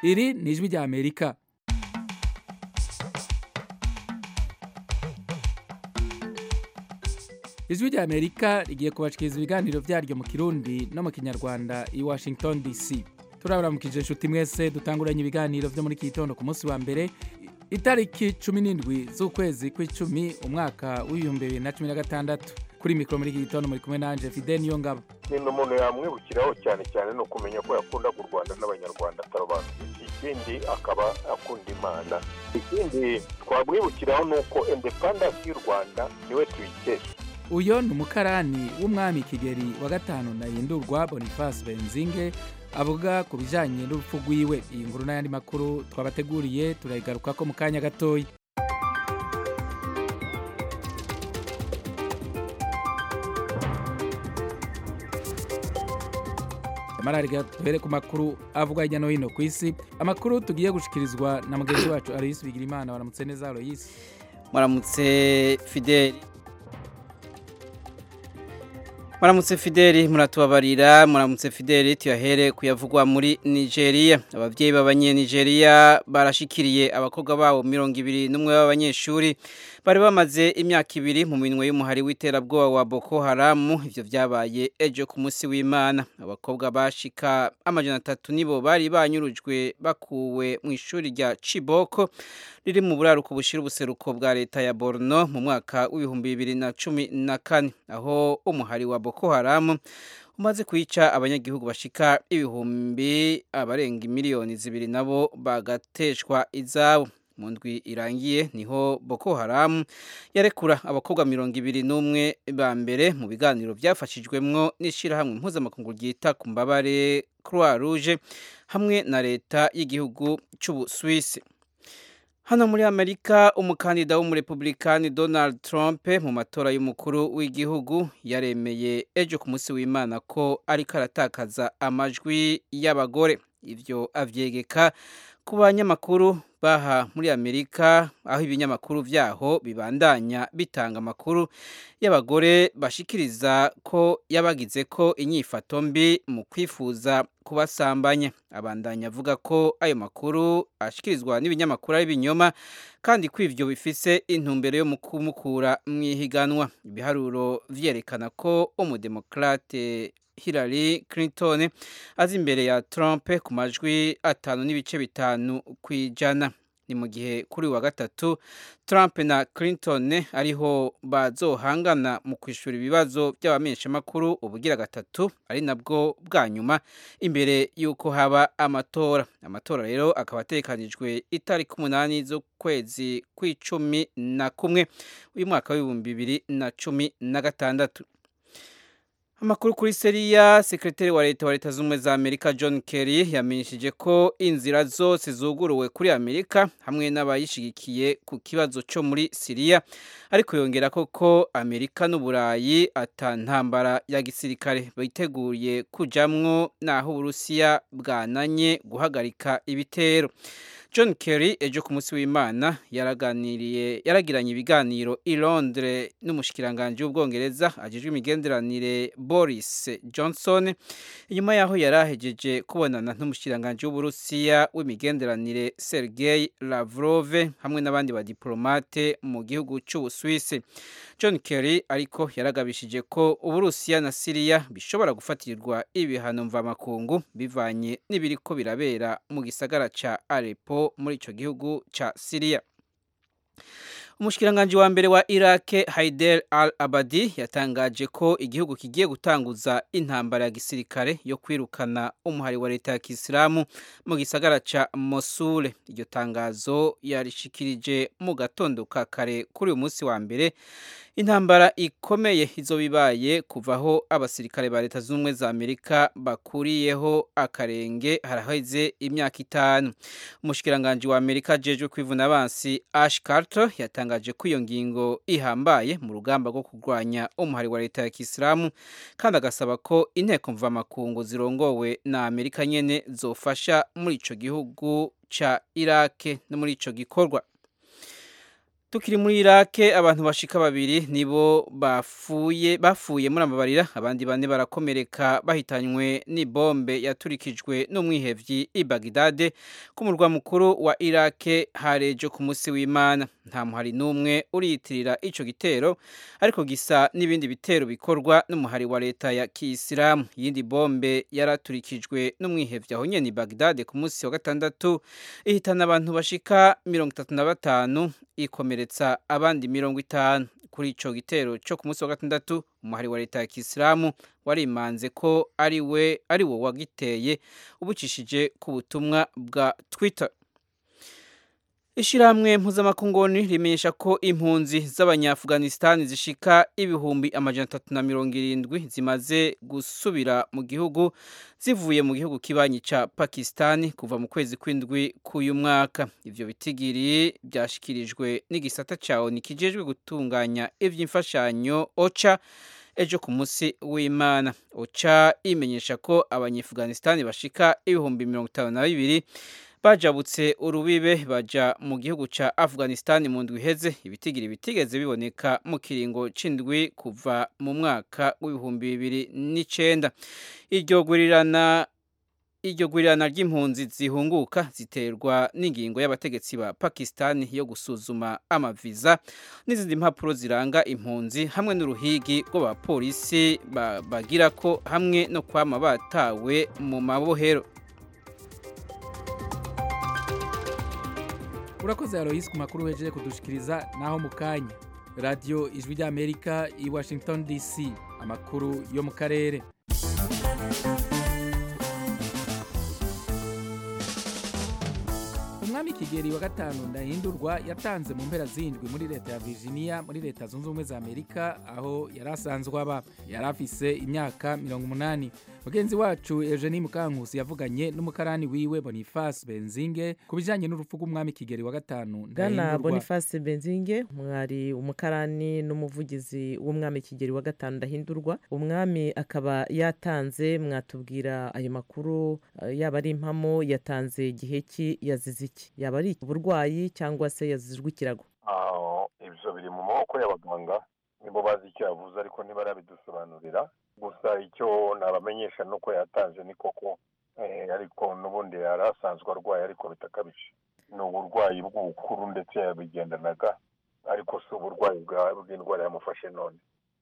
iri ni ijwi rya amerika ijwi rya amerika rigiye kubashikiriza ibiganiro byaryo mu kirundi no mu kinyarwanda i washington dc turaburamukije inshuti mwese dutanguranye ibiganiro byo muri iki gitondo ku munsi wa mbere itariki cumi n'indwi z'ukwezi kw'icumi umwaka w'ibihumbi bibiri na cumi na gatandatu kuri mikoro muri iki gitondo muri kumwe nanje fide niyo ngabo ikintu umuntu yamwibukiraho cyane cyane ni ukumenya ko yakundaga u rwanda n'abanyarwanda atarobanura ikindi akaba akunda imana ikindi twamwibukiraho ni uko indepandansi y'u rwanda niwe tuyikesha uyo ni umukarani w'umwami kigeri wa gatanu nahindurwa boniface benzinge avuga ku bijyanye n'urupfu rwiwe iyi nkuru n'ayandi makuru twabateguriye turayigaruka ko mu kanya gatoya amarariga duhere ku makuru avugwa hirya no hino ku isi amakuru tugiye gushikirizwa na mugenzi wacu aloyisi bigirimana waramutse neza aloyisi muramutse fideli muramutse fideli muratubabarira muramutse fideli tuyahere kuyavugwa muri nigeria ababyeyi b'abanyenigeria barashikiriye abakobwa babo mirongo ibiri n'umwe b'abanyeshuri bari bamaze imyaka ibiri mu minwe y'umuhari w'iterabwoba wa boko haramu ivyo vyabaye ejo ku munsi w'imana abakobwa bashika amajana atatu nibo bari banyurujwe bakuwe mu ishuri rya chiboko riri mu buraruko bushira ubuseruko bwa leta ya borno mu mwaka w'ibihumbi bibiri na cumi na kane aho umuhari wa boko haramu umaze kwica abanyagihugu bashika ibihumbi abarenga miliyoni zibiri nabo bagateshwa izabo mu ndwi irangiye niho boko haramu yarekura abakobwa mirongo ibiri n'umwe ba mbere mu biganiro byafashijwemwo n'ishyirahamwe mpuzamakungu ryita ku mbabare croix rouge hamwe na leta y'igihugu cy'ubuswisi hano muri amerika umukandida w'umurepublikani donald trump mu matora y'umukuru w'igihugu yaremeye ejo ku munsi w'imana ko ariko aratakaza amajwi y'abagore ibyo avyegeka ku banyamakuru baha muri amerika aho ibinyamakuru vyaho bibandanya bitanga amakuru y'abagore bashikiriza ko yabagize ko inyifato mbi mu kwifuza kubasambanya abandanya avuga ko ayo makuru ashikirizwa n'ibinyamakuru ari binyoma kandi ko ivyo bifise intumbero yo mu kumukura mu ihiganwa ibiharuro vyerekana ko umudemokrate Hillary Clinton azi imbere ya Trump ku majwi atanu n'ibice bitanu ku ijana ni mu gihe kuri wa gatatu Trump na Clinton ariho bazohangana mu kwishura ibibazo by'abamenyeshamakuru ubugira gatatu ari nabwo bwa nyuma imbere y'uko haba amatora amatora rero akaba atekanijwe itariki umunani z'ukwezi kw'icumi na kumwe uyu mwaka w'ibihumbi bibiri na cumi na gatandatu amakuru kuri seriya sekretari wa leta wa leta z'ubumwe za amerika john kerry yamenyesheje ko inzira zose zuguruwe kuri amerika hamwe n'abayishigikiye ku kibazo cyo muri siriya ariko yongera ko ko amerika n'uburayi atantambara ya gisirikare biteguye kujamwo naho uburusiya bwananye guhagarika ibitero john kerry ejo ku munsi w'imana yaraganiriye yaragiranye ibiganiro i londres n'umushikiranganji w'ubwongereza ajejwe imigenderanire boris johnson inyuma yaho yari ahejeje kubonana n'umushikiranganji w'uburusiya w'imigenderanire sergei lavrov hamwe n'abandi badiplomate mu gihugu cy'ubuswisi john kerry ariko yaragabishije ko uburusiya na siriya bishobora gufatirwa ibihano mvamakungu bivanye n'ibiriko birabera mu gisagara ca aleppo muri ico gihugu ca siriya umushikiranganji wa mbere wa Iraq Haider al-Abadi yatangaje ko igihugu kigiye gutanguza intambara ya gisirikare yo kwirukana umuhari wa leta ya Kisilamu mu gisagara ca Mosul iryo tangazo yarishikirije mu gatondo ka kare kuri uyu munsi wa mbere intambara ikomeye izo bibaye kuvaho abasirikare ba leta z'ubumwe za Amerika bakuriyeho akarenge haraheze imyaka itanu umushikiranganji wa Amerika jejwe kwivuna abansi Ash Carter yatangaje ko iyo ngingo ihambaye mu rugamba rwo kurwanya umuhari wa leta ya Kisilamu kandi agasaba ko inteko mvamakungu zirongowe na Amerika nyene zofasha muri ico gihugu ca Iraq no muri ico gikorwa Tukiri muri Irake abantu bashika babiri nibo bafuye bafuye muri amabarira abandi bane barakomereka bahitanywe n'ibombe yaturikijwe n'umwihevyi i Baghdad ku murwa mukuru wa Irake harejo ku musi w'Imana nta muhari n'umwe uriyitirira ico gitero ariko gisa n'ibindi bitero bikorwa n'umuhari wa leta ya Kiyisilamu yindi bombe yaraturikijwe n'umwihevyi aho nyene i Baghdad ku musi wa gatandatu ihitana abantu bashika 35 ikomeretsa abandi mirongo itanu kuri ico gitero cyo ku munsi wa gatandatu umuhari wa leta ya Kisilamu warimanze ko ari we ari wo wagiteye ubucishije ku butumwa bwa Twitter Ishiramwe mpuzamakungoni rimenyesha ko impunzi z'abanyaafghanistan zishika ibihumbi amajana atatu na mirongo irindwi zimaze gusubira mu gihugu zivuye mu gihugu kibanyi ca Pakistan kuva mu kwezi kw'indwi k'uyu mwaka ivyo bitigiri byashikirijwe n'igisata ca ONU kijejwe gutunganya ivy'imfashanyo OCHA ejo ku munsi w'Imana OCHA imenyesha ko abanyaafghanistan bashika ibihumbi mirongo itanu na bibiri bajabutse urubibe baja mu gihugu ca Afghanistan mu ndwi iheze ibitigiri bitigeze biboneka mu kiringo c'indwi kuva mu mwaka w'ibihumbi bibiri n'icenda iryo gurirana iryo gurirana ry'impunzi zihunguka ziterwa n'ingingo y'abategetsi ba Pakistan yo gusuzuma amaviza n'izindi mpapuro ziranga impunzi hamwe n'uruhigi rw'abapolisi bagira ko hamwe no kwama batawe mu mabohero urakoze Alois ku makuru wejeje kudushikiriza naho mu kanya radiyo ijwi ry'amerika i washington dc amakuru yo mu karere umwami kigeri wa gatanu ndahindurwa yatanze mu mpera zindwi muri leta ya virginia muri leta zunze ubumwe za amerika aho yari asanzwe aba yari afise imyaka mirongo umunani mugenzi wacu eugenie mukankusi yavuganye n'umukarani wiwe boniface benzinge ku bijyanye n'urupfu rw'umwami kigeri wa gatanu bwana boniface benzinge mwari umukarani n'umuvugizi w'umwami kigeri wa gatanu ndahindurwa umwami akaba yatanze mwatubwira ayo makuru yaba ari impamo yatanze igihe ki yazize iki yaba ari uburwayi cyangwa se yazizwe ikirago ibyo biri mu maboko y'abaganga nibo bazi icyo yavuze ariko ntibarabidusobanurira gusa icyo nabamenyesha ni uko yatanze ni koko ariko n'ubundi yari asanzwe arwaye ariko bitakabije ni uburwayi bw'ubukuru ndetse yabigendanaga ariko si uburwayi bw'indwara yamufashe none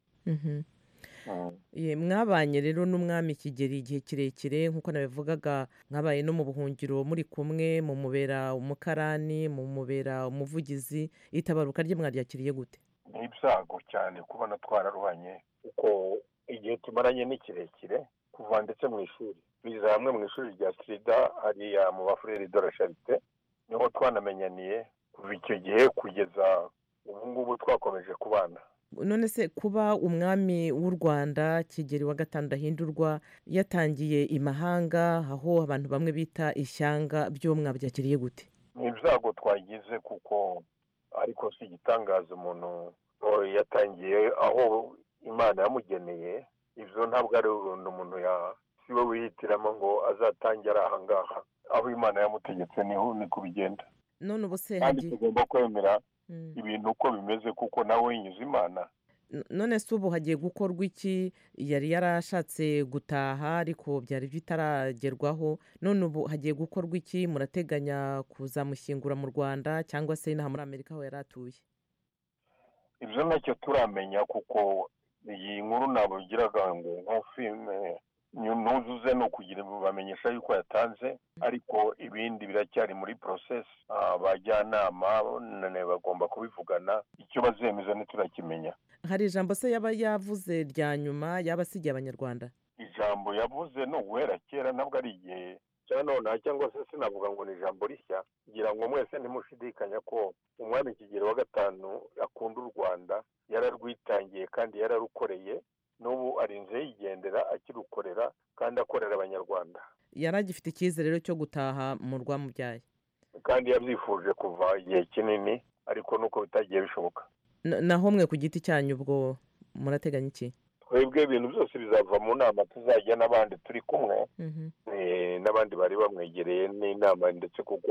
mwabanye rero n'umwami kigeri igihe kirekire nk'uko nabivugaga mwabaye no mu buhungiro muri kumwe mu mubera umukarani mu mubera umuvugizi itabaruka rye mwaryakiriye gute ni ibyago cyane kubona twararuhanye kuko igihe tumaranye ni kirekire kuva ndetse mu ishuri biza hamwe mu ishuri rya sida hariya mu bafureri de la charite niho twanamenyaniye kuva icyo gihe kugeza ubu ngubu twakomeje kubana none se kuba umwami w'u rwanda kigeri wa gatanu ndahindurwa yatangiye imahanga aho abantu bamwe bita ishyanga byo mwabyakiriye gute ni ibyago twagize kuko ariko si igitangaza umuntu yatangiye aho imana yamugeneye ibyo ntabwo ari urundu umuntu si we wihitiramo ngo azatange ari aha ngaha aho imana yamutegetse niho ni kubigenda none ubu se kandi tugomba kwemera ibintu uko bimeze kuko nawe yinyuze imana none se ubu hagiye gukorwa iki yari yarashatse gutaha ariko byari bitaragerwaho none ubu hagiye gukorwa iki murateganya kuzamushyingura mu rwanda cyangwa se inaha muri amerika aho yari atuye ibyo ntacyo turamenya kuko iyi nkuru ntabwo igiraga ngo nko filime ntuzuze ni ukugira ngo bamenyesha yuko yatanze ariko ibindi biracyari muri porosesi abajyanama bagomba kubivugana icyo bazemeza ntiturakimenya hari ijambo se yaba yavuze rya nyuma yaba asigiye abanyarwanda ijambo yavuze ni uguhera kera ntabwo ari igihe cya none cyangwa se sinavuga ngo ni ijambo rishya kugira ngo mwese ntimushidikanya ko umwami kigero wa gatanu akunda u rwanda yararwitangiye kandi yararukoreye n'ubu arinze yigendera akirukorera kandi akorera abanyarwanda yari agifite icyizere rero cyo gutaha mu rwamubyaye kandi yabyifuje kuva igihe kinini ariko nuko bitagiye bishoboka naho mwe ku giti cyanyu ubwo murateganya iki twebwe ibintu byose bizava mu nama tuzajya n'abandi turi kumwe n'abandi bari bamwegereye n'inama ndetse kuko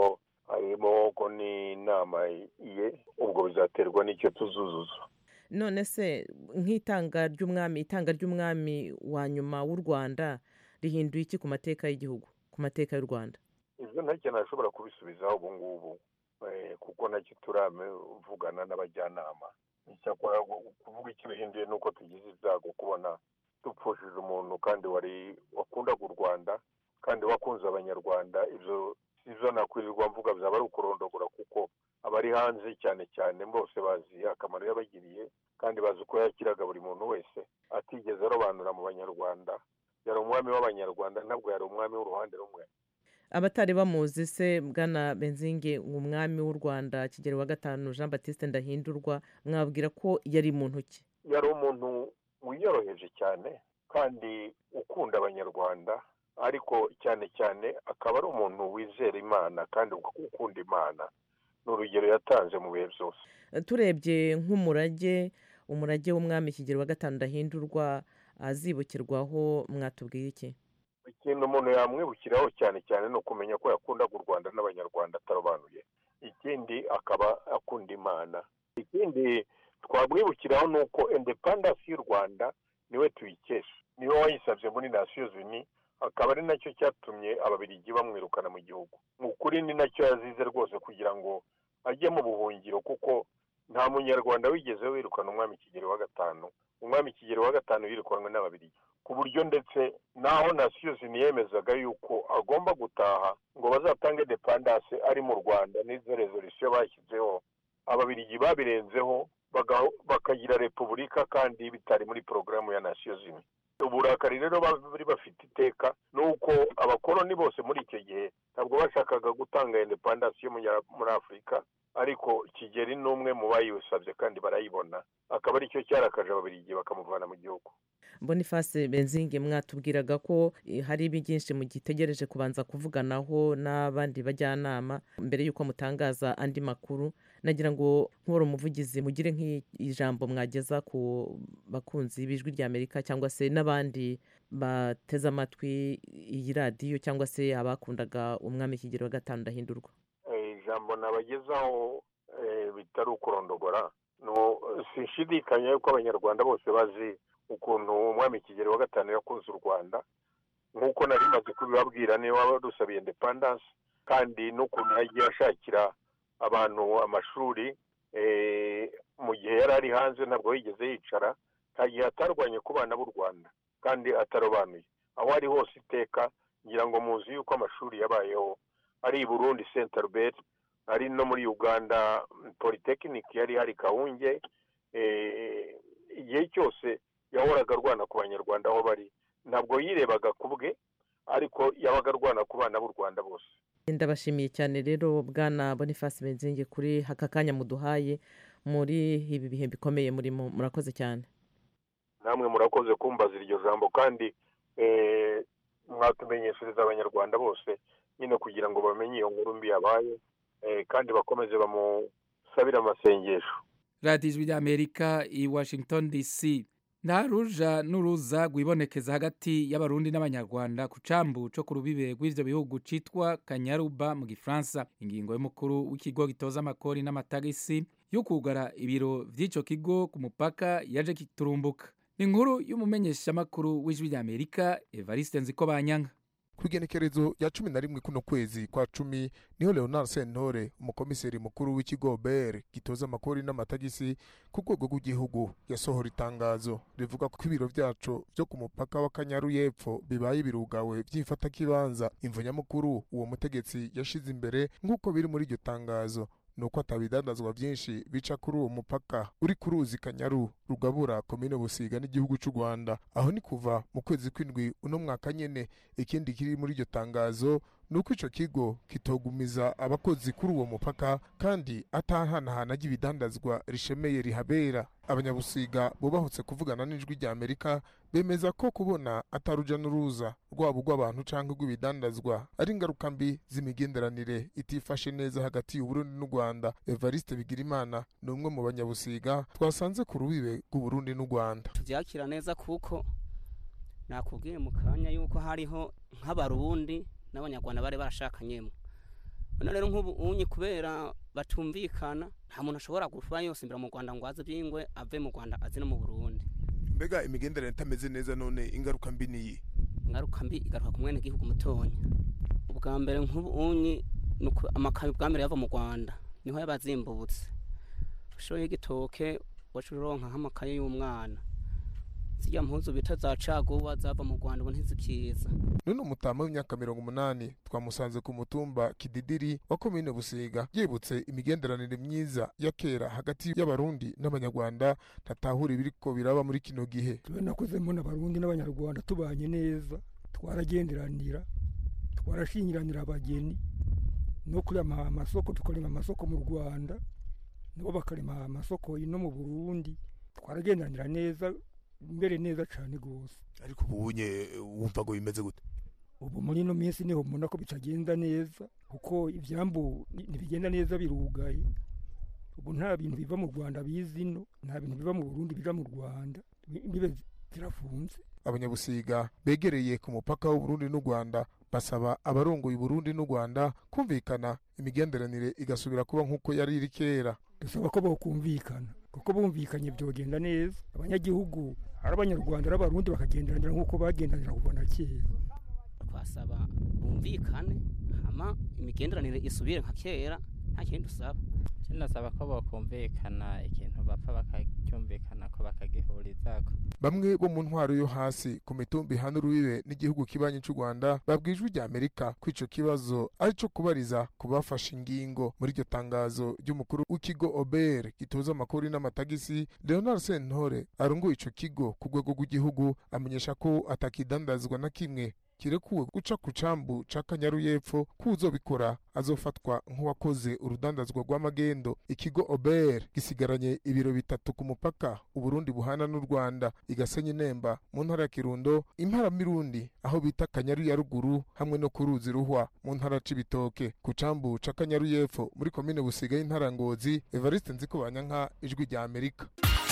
harimo ko n'inama ye ubwo bizaterwa n'icyo tuzuzuza none se nk'itanga ry'umwami itanga ry'umwami wa nyuma w'u rwanda rihinduye iki ku mateka y'igihugu ku mateka y'u rwanda ibyo ntacyo nashobora kubisubizaho ubu ngubu eh, kuko nacyo turavugana n'abajyanama icyakora kuvuga icyo bihinduye ni uko tugize ibyago kubona dupfushije umuntu kandi wari wakundaga u rwanda kandi wakunze abanyarwanda ibyo ibyo nakwirirwa mvuga byaba ari ukurondogora kuko abari hanze cyane cyane bose bazi akamaro yabagiriye kandi bazi uko yakiraga buri muntu wese atigeze arobanura mu banyarwanda yari umwami w'abanyarwanda ntabwo yari umwami w'uruhande rumwe abatari bamuzi se bwana benzinge umwami w'u rwanda kigero wa gatanu jean batiste ndahindurwa mwabwira ko yari muntu ki yari umuntu wiyoroheje cyane kandi ukunda abanyarwanda ariko cyane cyane akaba ari umuntu wizera imana kandi ukunda imana ni urugero yatanze mu bihe byose turebye nk'umurage umurage w'umwami kigero wa gatanu ndahindurwa azibukirwaho mwatubwiye iki ikintu umuntu yamwibukiraho cyane cyane ni ukumenya ko yakundaga u rwanda n'abanyarwanda atarobanuye ikindi akaba akunda imana ikindi twamwibukiraho ni uko independence y'u rwanda niwe tuyikesha niwe wayisabye muri nasiyo zini akaba ari nacyo cyatumye ababirigi bamwirukana mu gihugu mu kuri ni nacyo yazize rwose kugira ngo ajye mu buhungiro kuko nta munyarwanda wigeze wirukana umwami kigero wa gatanu umwami kigero wa gatanu yirukanwe n'ababirigi ku buryo ndetse naho nasiyo ziniyemezaga yuko agomba gutaha ngo bazatange depandase ari mu rwanda n'izo rezolisiyo bashyizeho ababirigi babirenzeho bakagira repubulika kandi bitari muri porogaramu ya nasiyo zimwe uburakari rero bari bafite iteka ni uko abakoloni bose muri icyo gihe ntabwo bashakaga gutanga indepandasi yo muri afurika ariko kigeri ni umwe mu bayiwusabye kandi barayibona akaba aricyo cyarakaje ababirigi bakamuvana mu gihugu boniface benzinge mwatubwiraga ko hari byinshi mugitegereje kubanza kuvuganaho n'abandi bajyanama mbere y'uko mutangaza andi makuru nagira ngo nk'uwari umuvugizi mugire nk'ijambo mwageza ku bakunzi b'ijwi ry'amerika cyangwa se n'abandi bateze amatwi iyi radiyo cyangwa se abakundaga umwami kigero wa gatanu ndahindurwa ijambo nabagezaho bitari ukurondogora sinshidikanya yuko abanyarwanda bose bazi ukuntu umwami kigero wa gatanu yakunze u rwanda nk'uko nari maze kubibabwira niba wadusabiye independence kandi n'ukuntu yagiye ashakira abantu amashuri mu gihe yari ari hanze ntabwo yigeze yicara nta gihe atarwanye ku bana b'u rwanda kandi atarobanuye aho ari hose iteka ngira ngo muzi yuko amashuri yabayeho ari i burundi senta ruberi ari no muri uganda politekiniki yari hari kawunge igihe cyose yahoraga arwana ku banyarwanda aho bari ntabwo yirebaga ku bwe ariko yabaga arwana ku bana b'u rwanda bose ndabashimiye cyane rero bwana boniface benzinge kuri aka kanya muduhaye muri ibi bihe bikomeye murimo murakoze cyane namwe murakoze kumbaza iryo jambo kandi mwatumenyeshereza abanyarwanda bose nyine kugira ngo bamenye iyo nkuru mbi yabaye kandi bakomeze bamusabire amasengesho radiyo ijwi ry'amerika i washington dc nta ruja n'uruza rwibonekeza hagati y'abarundi n'abanyarwanda ku cambu co ku rubibe rw'ivyo bihugu citwa kanyaruba mu gifaransa ingingo y'umukuru w'ikigo gitoza amakori n'amatagisi yo kugara ibiro vy'ico kigo ku mupaka yaje kiturumbuka ni inkuru y'umumenyeshamakuru w'ijwi ry'amerika evariste nziko banyanka ku igenekerezo rya cumi na rimwe kuno kwezi kwa cumi niho leonard sentore umukomiseri mukuru w'ikigo ber gitoza amakori n'amatagisi ku rwego rw'igihugu yasohora itangazo rivuga ko ibiro byacu byo ku mupaka w'akanyaru y'epfo bibaye birugawe by'ifatakibanza imvo nyamukuru uwo mutegetsi yashize imbere nk'uko biri muri iryo tangazo nuko atabidandazwa byinshi bica kuri uwo mupaka uri ku ruzi kanyaru rugabura komine busiga n'igihugu cy'u rwanda aho ni kuva mu kwezi kw'indwi uno mwaka nyene ikindi kiri muri iryo tangazo ni uko ico kigo kitogumiza abakozi kuri uwo mupaka kandi atahanahana ry'ibidandazwa rishemeye rihabera abanyabusiga bubahutse kuvugana n'ijwi rya amerika bemeza ko kubona ataruja n'uruza rwabo rw'abantu cyangwa rw'ibidandazwa ari ingaruka mbi z'imigenderanire itifashe neza hagati y'uburundi n'u rwanda evariste bigirimana ni umwe mu banyabusiga twasanze ku rubibe rw'uburundi n'u rwanda tubyakira neza kuko nakubwiye mu kanya yuko hariho nk'abarundi n'abanyarwanda bari barashakanyemo none rero nk'ubu unye kubera batumvikana nta muntu ashobora kuba yosimbira mu rwanda ngo aze byingwe ave mu rwanda aze no mu burundi mbega imigenderanire itameze neza none ingaruka mbi niyi ingaruka mbi igaruka ku mwene gihugu mutonya ubwa mbere nk'ubu unye ni uko amakayi bwa mbere yava mu rwanda niho yaba azimbutse ushoye igitoke waca uronka nk'amakaye y'umwana zirya mpuzu bita za caguwa zava mu rwanda ubu ntizikiza none umutama w'imyaka mirongo umunani twamusanze ku mutumba kididiri wa komine busiga yibutse imigenderanire myiza ya kera hagati y'abarundi n'abanyarwanda ntatahura ibiriko biraba muri kino gihe tube nakuze mbona abarundi n'abanyarwanda tubanye neza twaragenderanira twarashingiranira abageni no kurema amasoko tukarema amasoko mu rwanda nabo bakarema amasoko ino mu burundi twaragenderanira neza mbere neza cyane rwose ariko ubu unye wumva ngo bimeze gute ubu muri ino minsi niho mbona ko bitagenda neza kuko ibyambu ni- ntibigenda neza birugaye ubu nta bintu biva mu rwanda biza ino nta bintu biva mu burundi biva mu rwanda imbibe zirafunze abanyabusiga begereye ku mupaka w'uburundi n'u rwanda basaba abarongoye uburundi n'u rwanda kumvikana imigenderanire igasubira kuba nk'uko yari iri kera dusaba ko bokumvikana kuko bumvikanye byogenda neza abanyagihugu ari abanyarwanda ari abarundi bakagenderanira nk'uko bagendanira kuva na kera twasaba bumvikane hama imigenderanire isubire nka kera nta kindi dusaba kinasaba ko bokumvikana ikintu bapfa bakacyumvikana ko bakagihurizako bamwe bo mu ntwaro yo hasi ku mitumba ihana urubibe n'igihugu kibanyi cy'u rwanda babwiye ijwi rya amerika ko ico kibazo ari co kubariza ku bafashe ingingo muri iryo tangazo ry'umukuru w'ikigo obr gitoza amakuru n'amatagisi leonard sentore arongoye ico kigo ku rwego rw'igihugu amenyesha ko atakidandazwa na kimwe kirekuwe guca ku cambu ca kanyaru y'epfo ko uzobikora azofatwa nk'uwakoze urudandazwa rw'amagendo ikigo ober gisigaranye ibiro bitatu ku mupaka uburundi buhana n'u rwanda igasenye nemba mu ntara ya kirundo impara mirundi aho bita kanyaru ya ruguru hamwe no ku ruzi ruhwa mu ntara c'ibitoke ku cambu ca kanyaru y'epfo muri komine busiga y'intara ya ngozi evariste nzikobanyanka ijwi rya amerika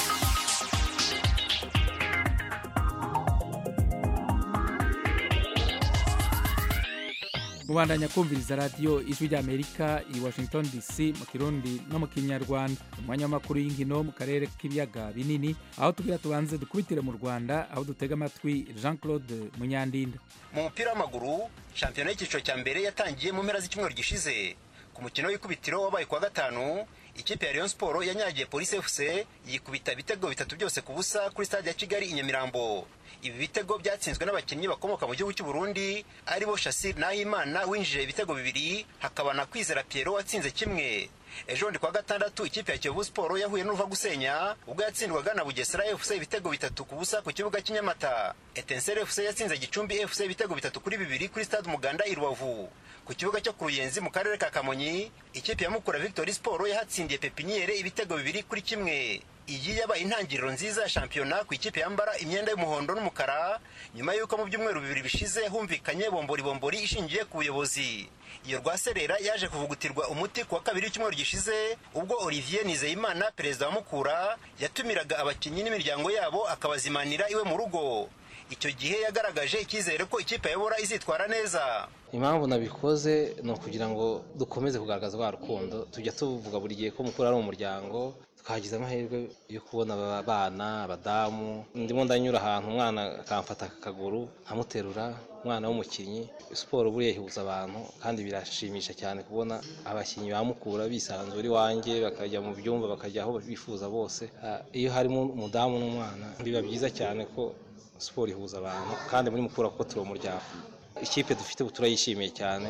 mubandanya kumviriza radiyo ijwi ry'amerika i washington dc mu kirundi no mu kinyarwanda umwanya w'amakuru y'inkino mu karere k'ibiyaga binini aho tugira tubanze dukubitire mu rwanda aho dutega amatwi jean claude munyandinda mu mupira w'amaguru shampiyona y'icyiciro cya mbere yatangiye mu mpera z'icyumweru gishize ku mukino w'ikubitiro wabaye kuwa gatanu ikipe ya Rayon Sport yanyagiye Police FC yikubita ibitego bitatu byose ku busa kuri stade ya Kigali i Nyamirambo ibi bitego byatsinzwe n'abakinnyi bakomoka mu gihugu cy'u Burundi aribo Shassir Nahimana winjije ibitego bibiri hakaba na Kwizera Pierrot watsinze kimwe ejo ndi kwa gatandatu ikipe ya Kiyovu Sport yahuye n'uruva gusenya ubwo yatsindwaga na Bugesera FC ibitego bitatu ku busa ku kibuga cy'inyamata Etincelle FC yatsinze Gicumbi FC ibitego bitatu kuri bibiri kuri stade Umuganda i Rubavu ku kibuga cyo ku Ruyenzi mu karere ka Kamonyi ikipe ya Mukura Victory Sport yahatsindiye Pepiniere ibitego bibiri kuri kimwe iyi yabaye intangiriro nziza ya shampiyona ku ikipe yambara imyenda y'umuhondo n'umukara nyuma y'uko mu byumweru bibiri bishize humvikanye bombori bombori ishingiye ku buyobozi iyo rwaserera yaje kuvugutirwa umuti ku wa kabiri w'icyumweru gishize ubwo olivier nizeyimana perezida wa mukura yatumiraga abakinnyi n'imiryango yabo akabazimanira iwe mu rugo icyo gihe yagaragaje icyizere ko ikipe ayobora izitwara neza impamvu nabikoze ni ukugira ngo dukomeze kugaragaza rwa rukundo tujya tuvuga buri gihe ko mukuru ari umuryango twagize amahirwe yo kubona abana abadamu ndimo ndanyura ahantu umwana akamfata akaguru nkamuterura umwana w'umukinnyi siporo buriya ihuza abantu kandi birashimisha cyane kubona abakinnyi bamukura bisanzura iwanjye bakajya mu byumba bakajya aho bifuza bose iyo harimo umudamu n'umwana biba byiza cyane ko siporo ihuza abantu kandi muri mukura kuko turi umuryango ikipe dufite turayishimiye cyane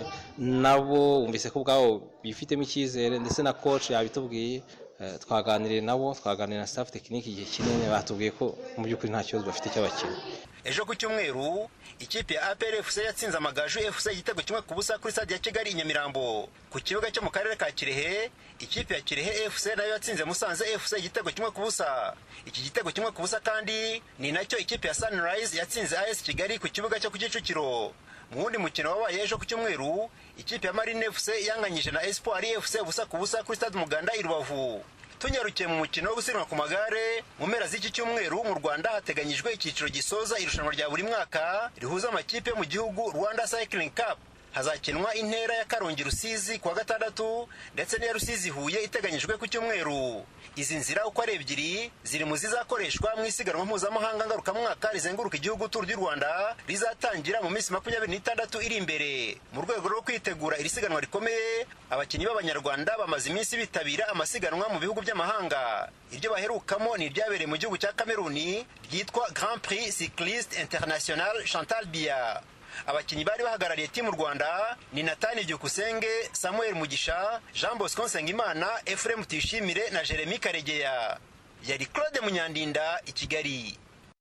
nabo wumvise ko ubwabo bifitemo icyizere ndetse na koci yabitubwiye twaganiriye nabo twaganira na staff tekinike igihe kinini batubwiye ko mu by'ukuri nta kibazo bafite cy'abakinnyi ejo ku cyumweru ikipe ya APR FC yatsinze amagaju FC igitego kimwe ku busa kuri stade ya Kigali i Nyamirambo ku kibuga cyo mu karere ka Kirehe ikipe ya Kirehe FC nayo yatsinze Musanze FC igitego kimwe ku busa iki gitego kimwe ku busa kandi ni nacyo ikipe ya Sunrise yatsinze AS Kigali ku kibuga cyo ku Kicukiro mu wundi mukino wabaye ejo ku cyumweru ikipe ya Marine FC yanganyije na Espoir FC ubusa ku busa kuri stade Muganda i Rubavu tunyarukiye mu mukino wo gusiganwa ku magare mu mpera z'iki cyumweru mu rwanda hateganyijwe icyiciro gisoza irushanwa rya buri mwaka rihuza amakipe yo mu gihugu rwanda cycling cup hazakinwa intera ya karongi rusizi kuwa gatandatu ndetse n'iya rusizi huye iteganyijwe ku cyumweru izi nzira uko ari ebyiri ziri mu zizakoreshwa mu isiganwa mpuzamahanga ngarukamwaka rizenguruka igihugu turu ry'u rwanda rizatangira mu minsi makumyabiri n'itandatu iri imbere mu rwego rwo kwitegura iri siganwa rikomeye abakinnyi b'abanyarwanda bamaze iminsi bitabira amasiganwa mu bihugu by'amahanga iryo baherukamo ni iryabereye mu gihugu cya kameruni ryitwa grand prix cycliste international chantal biya abakinnyi bari bahagarariye timu rwanda ni natani byukusenge samuel mugisha jean bosco nsengimana efuremu tuyishimire na jeremy karegeya yari claude munyandinda i kigali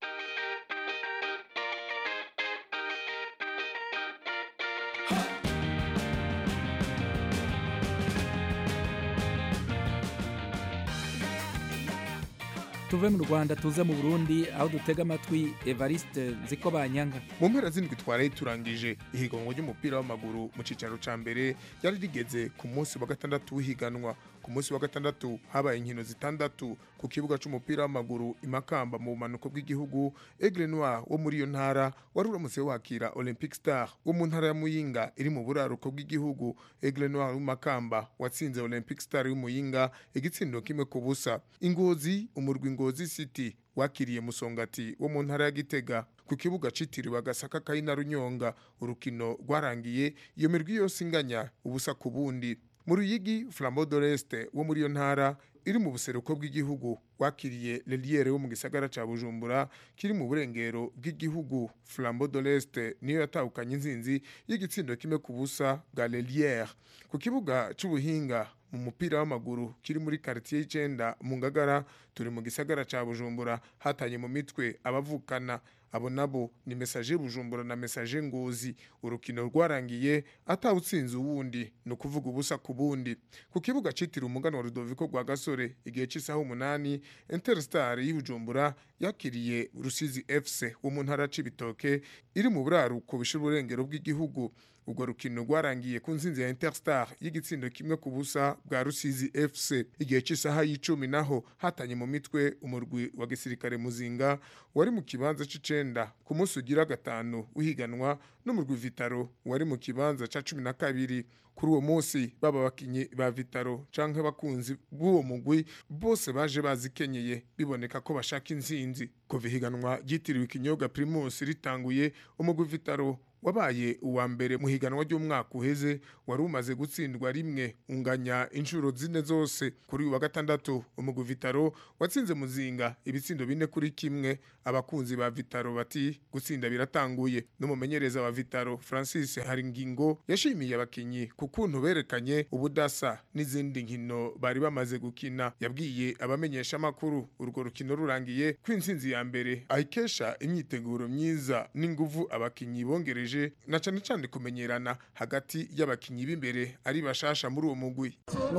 tuve mu rwanda tuze mu burundi aho dutega amatwi evariste nziko banyanga mu mpera z'indwi twaraye turangije ihiganwa ry'umupira w'amaguru mu cyicaro cya mbere ryari rigeze ku munsi wa gatandatu w'ihiganwa ku munsi wa gatandatu habaye inkino zitandatu ku kibuga cy'umupira w'amaguru i makamba mu bumanuko bw'igihugu egre noir wo muri iyo ntara wari uramutse wakira olympic star wo mu ntara ya muyinga iri mu buraruko bw'igihugu egre noir w'imakamba watsinze olympic star y'umuyinga igitsindo kimwe ku busa ingozi umurwi ngozi city wakiriye musongati wo mu ntara ya gitega ku kibuga citiriwe agasaka kayina runyonga urukino rwarangiye iyo mirwi yose inganya ubusa ku bundi mu ruyigi flambeau de l'est wo muri iyo ntara iri mu buseruko bw'igihugu wakiriye leliere wo mu gisagara ca bujumbura kiri mu burengero bw'igihugu flambeau de l'est niyo yatahukanye inzinzi y'igitsindo kimwe ku busa bwa leliere ku kibuga c'ubuhinga mu mupira w'amaguru kiri muri quartier y'icenda mu ngagara turi mu gisagara ca bujumbura hatanye mu mitwe abavukana abo nabo ni mesaje bujumbura na mesaje ngozi urukino rwarangiye atawutsinze uwundi ni ukuvuga ubusa ku bundi ku kibuga citiriwe umugano wa rudoviko rwa gasore igihe cy'isaha umunani interstar y'ubujumbura yakiriye rusizi fc wo mu ntara c'ibitoke iri mu buraruko bishira uburengero bw'igihugu urwo rukino rwarangiye ku nzinzi ya interstar y'igitsindo kimwe ku busa bwa rusizi fc igihe cy'isaha y'icumi naho hatanye mu mitwe umurwi wa gisirikare muzinga wari mu kibanza c'icenda ku munsi ugira gatanu uhiganwa n'umurwi vitaro wari mu kibanza ca cumi na kabiri kuri uwo munsi baba abakinyi ba vitaro canke abakunzi b'uwo mugwi bose baje bazikenyeye biboneka ko bashaka inzinzi kuva ihiganwa ryitiriwe ikinyobwa primus ritanguye umugwi vitaro wabaye uwa mbere mu higanwa ry'umwaka uheze wari umaze gutsindwa rimwe unganya inshuro zine zose kuri uyu wa gatandatu umugwi vitaro watsinze muzinga ibitsindo bine kuri kimwe abakunzi ba vitaro bati gutsinda biratanguye n'umumenyereza wa vitaro francis haringingo yashimiye abakinyi ku kuntu berekanye ubudasa n'izindi nkino bari bamaze gukina yabwiye abamenyesha amakuru urwo rukino rurangiye ko intsinzi ya mbere ayikesha imyiteguro myiza n'inguvu abakinyi bongereje na cyane cyane kumenyerana hagati y'abakinyi b'imbere ari bashasha muri uwo mugwi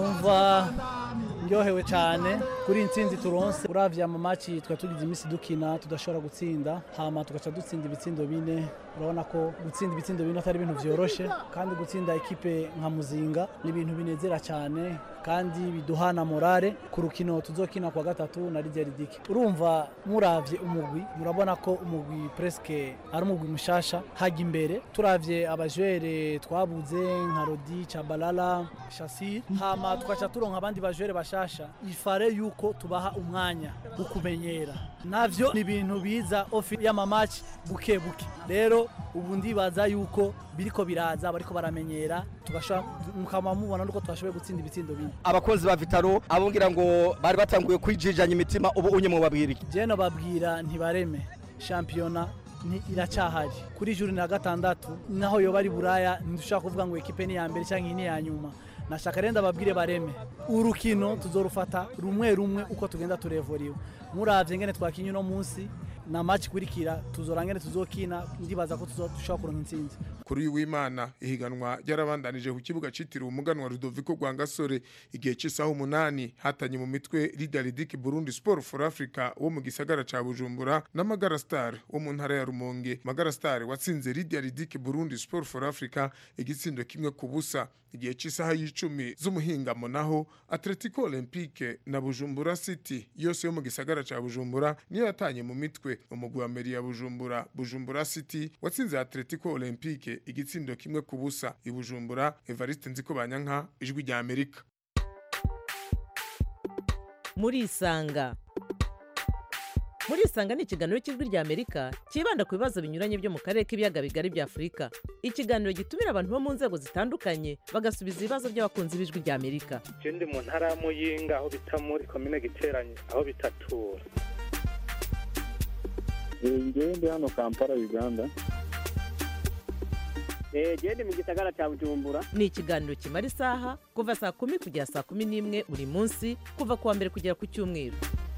numva ndyohewe cyane kuri iyi nsinzi turonse uravye mu maci twari tugize iminsi dukina tudashobora gutsinda hama tugaca dutsinda ibitsindo bine urabona ko gutsinda ibitsindo bine atari ibintu vyoroshe kandi gutsinda ekipe nka muzinga ni ibintu binezera cyane kandi biduhana morale ku rukino tuzokina kwa gatatu na Lydia Ridike urumva muravye umugwi murabona ko umugwi presque ari umugwi mushasha hajya imbere turavye abajwere twabuze nka Rodi Chabalala Shasir hama tukaca turonka abandi bajwere bashasha ifare yuko tubaha umwanya wo kumenyera navyo ni ibintu biza ofi y'amamaci buke buke rero ubu ndibaza yuko biriko biraza bariko baramenyera tugashobora mukaba mubona nuko twashoboye gutsinda ibitsindo bine abakozi ba vitaro abongira ngo bari batanguye kwijijanya imitima ubu unye mu babwira iki jeno babwira ntibareme shampiyona ni iracyahari kuri juri na gatandatu naho yoba ari buraya ntidushobora kuvuga ngo ekipe ni iya mbere cyangwa iyi ni iya nyuma nashaka renda babwire bareme urukino tuzorufata rumwe rumwe uko tugenda turevuriwe muravye ngene twakinye uno munsi na match kurikira tuzora ngene tuzokina ndibaza ko tuzoshobora kuronka intsinzi kuri uyu w'imana ihiganwa ryarabandanije ku kibuga citiriwe umuganwa Rudoviko Rwangasore igihe cy'isaha umunani hatanye mu mitwe Lidaridiki Burundi Sport for Africa wo mu gisagara ca Bujumbura na Magara Star wo mu ntara ya Rumonge Magara Star watsinze Lidaridiki Burundi Sport for Africa igitsindo kimwe ku busa igihe cy'isaha y'icumi z'umuhingamo naho Atletico Olympique na Bujumbura City yose yo mu gisagara ca Bujumbura niyo yatanye mu mitwe umutwe umugwi wa meri ya bujumbura bujumbura city watsinze atletico olympique igitsindo kimwe ku busa i bujumbura evariste nziko banyanka ijwi rya amerika murisanga murisanga ni ikiganiro cy'ijwi rya amerika cyibanda ku bibazo binyuranye byo mu karere k'ibiyaga bigari bya afurika ikiganiro gitumira abantu bo mu nzego zitandukanye bagasubiza ibibazo by'abakunzi b'ijwi rya amerika je ndi mu ntara ya muyinga aho bita muri komine giteranye aho bitatura ngewe ndi hano kampala uganda gende mu gisagara cya bujumbura ni ikiganiro kimara isaha kuva saa kumi kugera saa kumi n'imwe buri munsi kuva ku wa mbere kugera ku cyumweru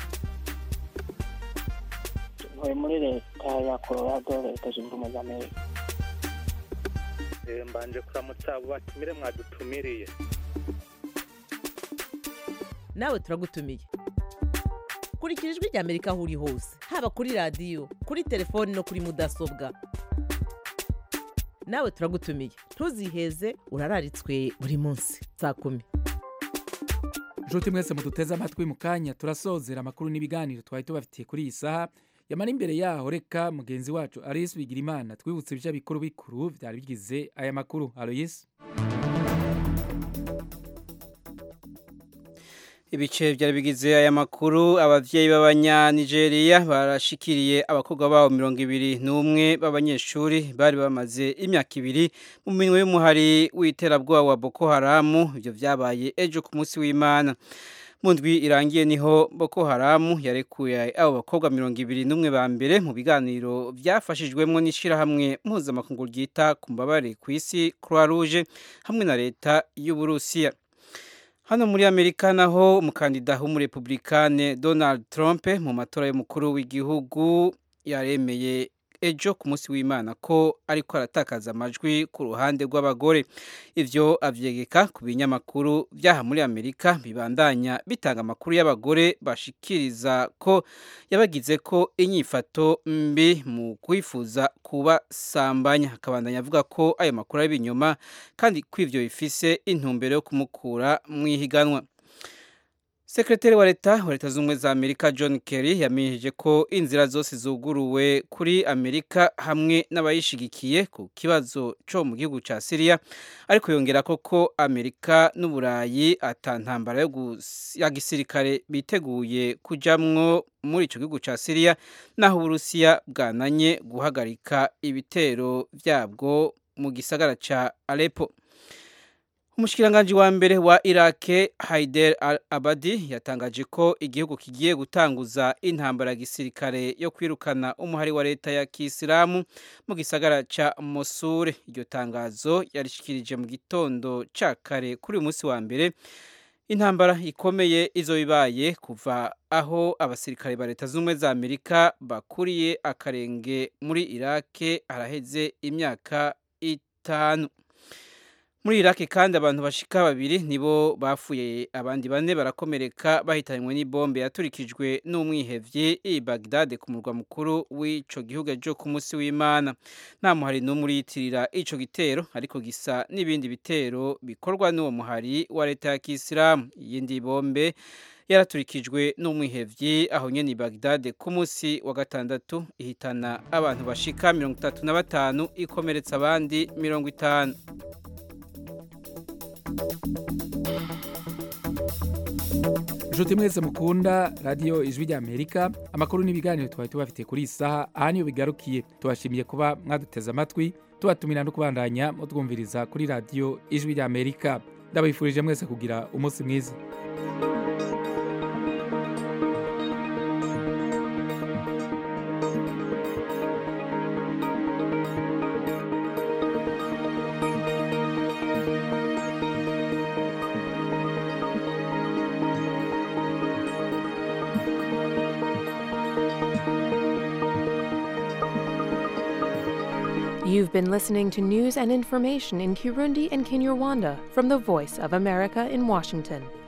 ntuye muri leta ya colorado leta zunze ubumwe za amerika Eh, mbanje kuramutsa abo batumire mwadutumiriye nawe turagutumiye kurikira ijwi rya amerika aho uri hose haba kuri radiyo kuri telefoni no kuri mudasobwa nawe turagutumiye ntuziheze urararitswe buri munsi saa kumi nshuti mwese muduteze amatwi mu kanya turasozera amakuru n'ibiganiro twari tubafitiye kuri iyi saha yamara imbere yaho reka mugenzi wacu Alice Bigirimana twibutse ibyo bikuru bikuru byari bigize aya makuru Aloyes ibice byari bigize aya makuru abavyeyi b'abanyanigeria barashikiriye abakobwa babo mirongo ibiri n'umwe b'abanyeshuri bari bamaze imyaka ibiri mu minwe y'umuhari w'iterabwoba wa boko haramu ibyo vyabaye ejo ku munsi w'imana mu ndwi irangiye niho boko haramu yarekuye abo bakobwa mirongo ibiri n'umwe ba mbere mu biganiro byafashijwemo n'ishyirahamwe mpuzamakungu ryita ku mbabare ku isi croix rouge hamwe na leta y'uburusiya hano muri amerika naho umukandida w'umurepublikane donald trump mu matora y'umukuru w'igihugu yaremeye ejo ku munsi w'imana ko ariko aratakaza amajwi ku ruhande rw'abagore ivyo avyegeka ku binyamakuru byaha muri amerika bibandanya bitanga amakuru y'abagore bashikiriza ko yabagize ko inyifato mbi mu kwifuza kubasambanya akabandanya avuga ko ayo makuru ari ibinyoma kandi ko ivyo bifise intumbero yo kumukura mu ihiganwa sekretari wa leta wa leta z'ubumwe za amerika john kerry yamenyesheje ko inzira zose zuguruwe kuri amerika hamwe n'abayishigikiye ku kibazo cyo mu gihugu cya siriya ariko yongera ko ko amerika n'uburayi atantambara ya gisirikare biteguye kujamwo muri icyo gihugu cya siriya naho uburusiya bwananye guhagarika ibitero byabwo mu gisagara cya aleppo umushikiranganji wa mbere wa irake haider al abadi yatangaje ko igihugu kigiye gutanguza intambara ya gisirikare yo kwirukana umuhari wa leta ya kisilamu mu gisagara ca mosure iryo tangazo yarishikirije mu gitondo ca kare kuri uyu munsi wa mbere intambara ikomeye izo bibaye kuva aho abasirikare ba leta z'ubumwe za amerika bakuriye akarenge muri irake haraheze imyaka itanu muri iraki kandi abantu bashika babiri nibo bafuye abandi bane barakomereka bahitanywe n'ibombe yaturikijwe n'umwihevye i Baghdad ku murwa mukuru w'ico gihugu ejo ku munsi w'Imana nta muhari n'umwe uriyitirira ico gitero ariko gisa n'ibindi bitero bikorwa n'uwo muhari wa leta ya Kisilamu iyindi bombe yaraturikijwe n'umwihevyi aho nyene i Baghdad ku munsi wa gatandatu ihitana abantu bashika mirongo itatu na batanu ikomeretsa abandi mirongo itanu inshuti mwese mukunda radiyo ijwi rya amerika amakuru n'ibiganiro twari tubafitiye kuri iyi saha aha niyo bigarukiye tubashimiye kuba mwaduteze amatwi tubatumira no kubandanya mutwumviriza kuri radiyo ijwi rya amerika ndabifurije mwese kugira umunsi mwiza You've been listening to news and information in Kirundi and Kinyarwanda from the Voice of America in Washington.